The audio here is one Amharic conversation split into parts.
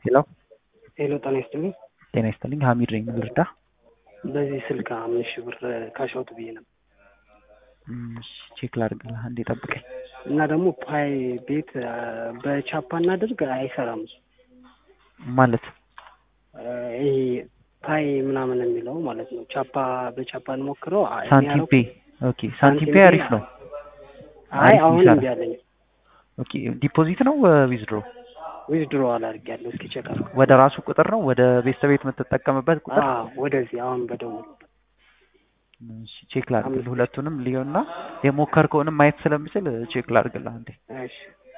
ሄሎ ሄሎ ጤና ይስጥልኝ። ጤና ይስጥልኝ። ሀሚድ ነኝ። ምን ልርዳ? በዚህ ስልክ አምስት ሺህ ብር ካሻውት ብዬ ነበር እም፣ እሺ፣ ቼክ ላድርግልህ። አንዴ ጠብቀኝ። እና ደግሞ ፓይ ቤት በቻፓ እናድርግ አይሰራም እሱ ማለት እ፣ ይሄ ፓይ ምናምን የሚለው ማለት ነው። ቻፓ በቻፓ እንሞክረው። አይ፣ ሳንቲም የሚያረው- ፔ ኦኬ። ሳንቲም ፔ አሪፍ ነው። አይ አሪፍ አሁን ይሰራል። እምቢ አለኝ። ኦኬ። ዲፖዚት ነው ዊዝድሮ? ዊዝድሮ አላድርጊያለሁ። እስኪ ቼክ አድርገው። ወደ ራሱ ቁጥር ነው ወደ ቤተሰብ ቤት የምትጠቀምበት ቁጥር? አዎ ወደዚህ አሁን በደውል እሺ፣ ቼክ ላድርግልህ። ሁለቱንም ልየውና የሞከርከውንም ማየት ስለምችል ቼክ ላድርግልህ አንዴ። እሺ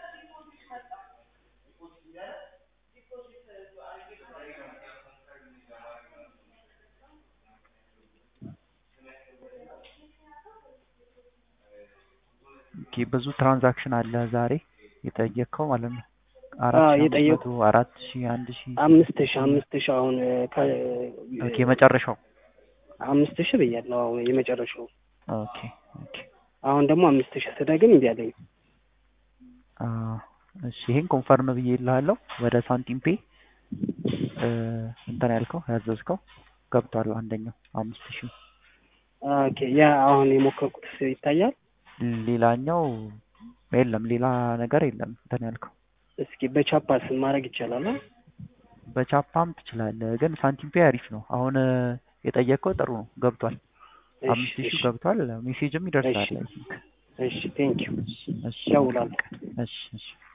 ኦኬ። ብዙ ትራንዛክሽን አለ ዛሬ የጠየቅከው ማለት ነው። አራት አዎ፣ ሺህ አምስት የጠየቁ- መቶ አራት ሺህ አንድ ሺህ አምስት ሺህ አምስት ሺህ አሁን ከ ኦኬ። መጨረሻው አምስት ሺህ ብያለሁ። አሁን የመጨረሻው ኦኬ ኦኬ። አሁን ደግሞ አምስት ሺህ ስደግም እምቢ አለኝ። አ እሺ ይሄን ኮንፈርም ብዬ እልሃለሁ። ወደ ሳንቲም ፔ እ እንትን ያልከው ያዘዝከው ገብቷል። አንደኛው አምስት ሺህ ኦኬ ያ አሁን የሞከርኩት ይታያል። ሌላኛው የለም፣ ሌላ ነገር የለም። እንትን ያልከው እስኪ በቻፓስ ማድረግ ይቻላል? አ? በቻፓም ትችላለህ፣ ግን ሳንቲም ፔ አሪፍ ነው። አሁን እ የጠየቅከው ጥሩ ነው፣ ገብቷል። እሺ አምስት ሺህ እሺ ገብቷል። ሜሴጅም ይደርሳል። እሺ። አይ ቲንክ። እሺ ቴንክ ዩ እሺ እደውላለሁ። እሺ እሺ